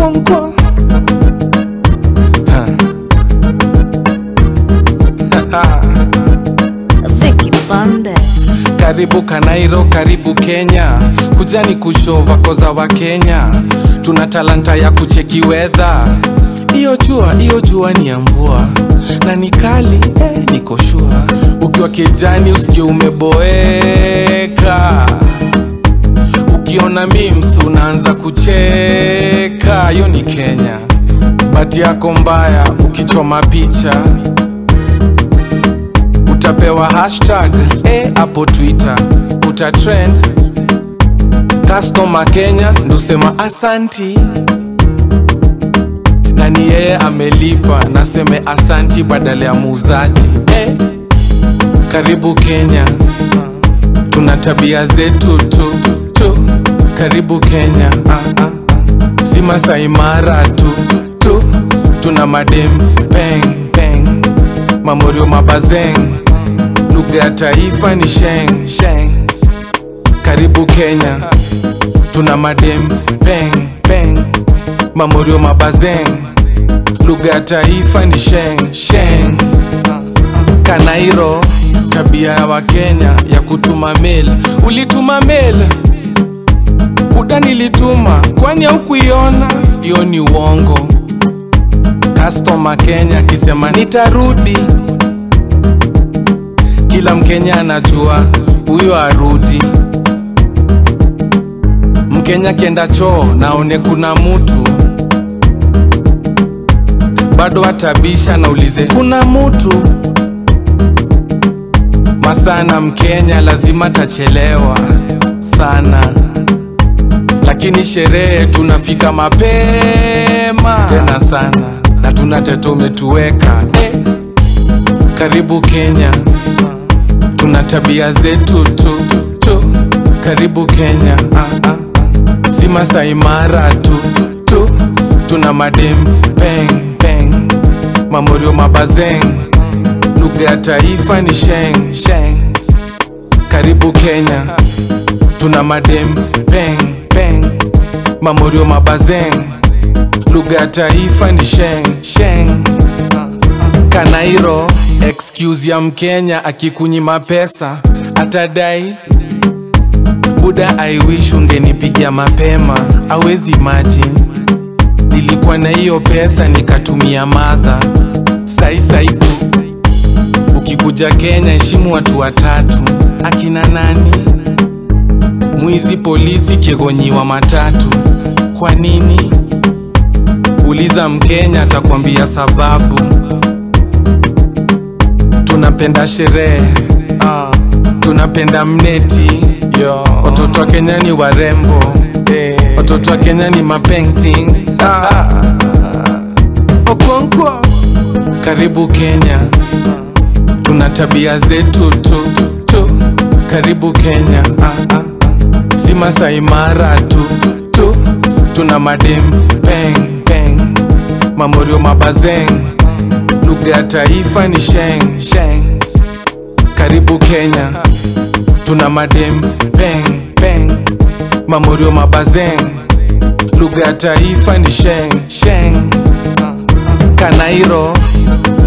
Okonkwo. Vicky Bandes. Karibu Kanairo, karibu Kenya, kujani kushova koza wa Kenya. Tuna talanta ya kucheki weather. Iyo jua, iyo jua ni ya mvua na ni kali eh, niko shua. Ukiwa kijani usikie umeboeka, ukiona memes unaanza kucheka. Hiyo ni Kenya. Bati yako mbaya ukichoma picha utapewa hashtag eh, hapo Twitter utatrend. Customer Kenya ndusema asanti, na ni yeye amelipa, naseme asanti badala ya muuzaji eh. Karibu Kenya, tuna tabia zetu tu, tu. Karibu Kenya ah, ah. si Masai Mara tu, tu. tuna madem peng peng, mamorio mabazeng lugha ya taifa ni sheng sheng. Karibu Kenya, tuna madem peng peng, mamorio mabazeng, lugha ya taifa ni sheng sheng. Kanairo, tabia ya Wakenya ya kutuma mail. Ulituma mail buda, nilituma kwani haukuiona? Hiyo ni uongo. Customer Kenya akisema nitarudi kila Mkenya anajua huyo arudi. Mkenya kienda choo naone kuna mutu bado atabisha naulize kuna mutu masana. Mkenya lazima tachelewa sana, lakini sherehe tunafika mapema tena sana, na tuna tete umetuweka eh. Karibu Kenya tuna tabia zetu tu, tu. Karibu Kenya ah, ah. si Masai Mara tu, tu. tuna madem peng peng, mamorio mabazeng, lugha ya taifa ni sheng sheng. Karibu Kenya tuna madem peng peng, mamorio mabazeng, lugha ya taifa ni sheng sheng. Kanairo, excuse ya Mkenya akikunyima pesa atadai buda, I wish ungenipigia mapema. Awezi imagine nilikuwa na hiyo pesa nikatumia madha sai sai tu. Ukikuja Kenya heshimu watu watatu, akina nani? Mwizi, polisi, kiegonyiwa matatu. Kwa nini? Uliza Mkenya atakwambia sababu tunapenda sherehe uh, tunapenda mneti Yo. Watoto wa Kenya ni warembo hey. Watoto wa Kenya ni mapainting ah. Okonkwo, karibu Kenya, tuna tabia zetu tu, tu. Karibu Kenya ah, ah. si Masai Mara tu, tu. tuna madem peng peng, mamorio mabazeng lugha ya taifa ni sheng sheng. Karibu Kenya, tuna madem peng peng, mamorio mabazeng, lugha ya taifa ni sheng sheng. Kanairo,